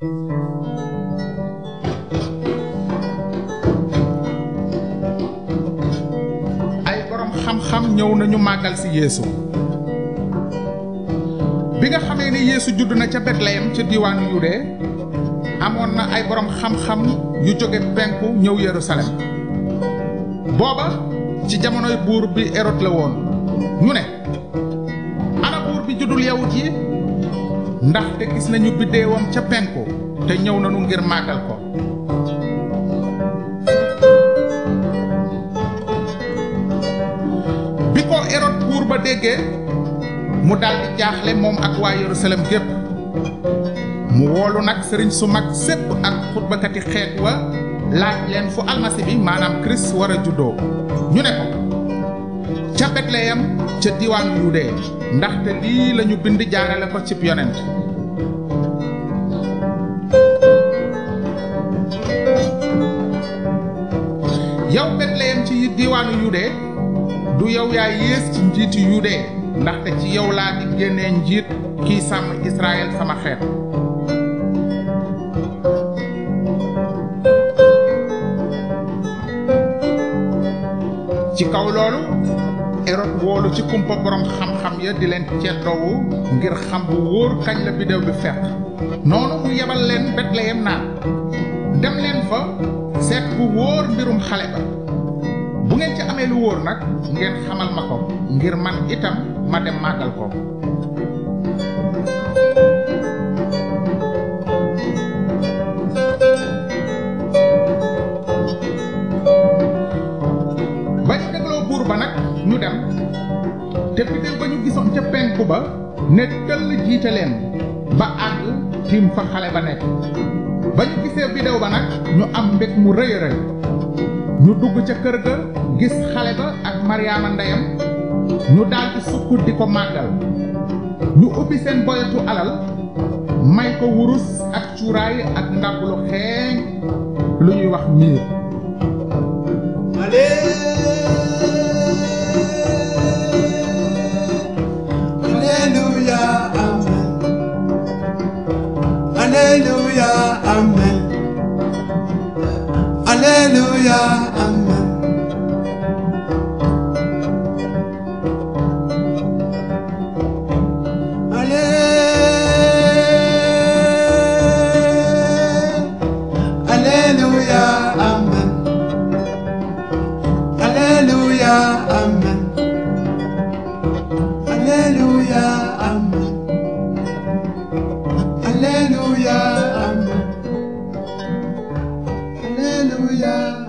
ay borom xam-xam ñëw nañu màggal si yeesu bi nga xamee ni yeesu judd na ca betleyem ca diiwaanu yude amoon na ay borom xam-xam yu jóge penku ñëw yerusalem booba ci jamonoy buur bi erod la woon ñu ne ana buur bi juddul yawut yi ndaxte gis nañu biddeewam ca penku te ñëw nañu ngir màggal ko bi ko erod buur ba déggee mu daldi jaaxle moom ak waa yerusalem gépp mu woolu nag sëriñ su mag sépp ak xutbakati xeet wa laaj leen fu almasi bi maanaam kirist war a juddoo ñu ne ko ca betleyem ca diwaanu yude ndaxte lii lañu bind jaarale ko cib yonent yow betleyem ci diwaanu yude du yow yaa yées ci njiiti yude ndaxte ci yow laa di génnee njiit kiy sàmm israel sama xeet ci kaw loolu erod woolu ci kumpa borom xam-xam ya di leen ceddoowu ngir xam bu wóor kañ la biddew bi fekk noonu mu yebal leen betleyem naan dem leen fa seet bu wóor mbirum xale ba bu ngeen ci amee lu wóor nag ngeen xamal ma ko ngir man itam ma dem màggal ko ba ñu dégloo buur ba nag ñu dem te biddew ba ñu gisoon ca penku ba ne tëll jiite leen ba àgg tiim fa xale ba nekk ba ñu gisee biddew ba nag ñu am mbég mu rëy a rëy ñu dugg ca kër ga gis xale ba ak maryaama ndeyam ñu daldi sukk di ko màggal ñu ubbi seen boyatu alal may ko wurus ak cuuraay ak ndàbb lu xeeñ lu ñuy wax miir Alléluia, Amen. Alléluia, Amen. Alléluia, Amen. Allé- Alléluia, Amen. Alléluia, Amen. Alléluia, Amen. Alléluia, Amen. Alléluia,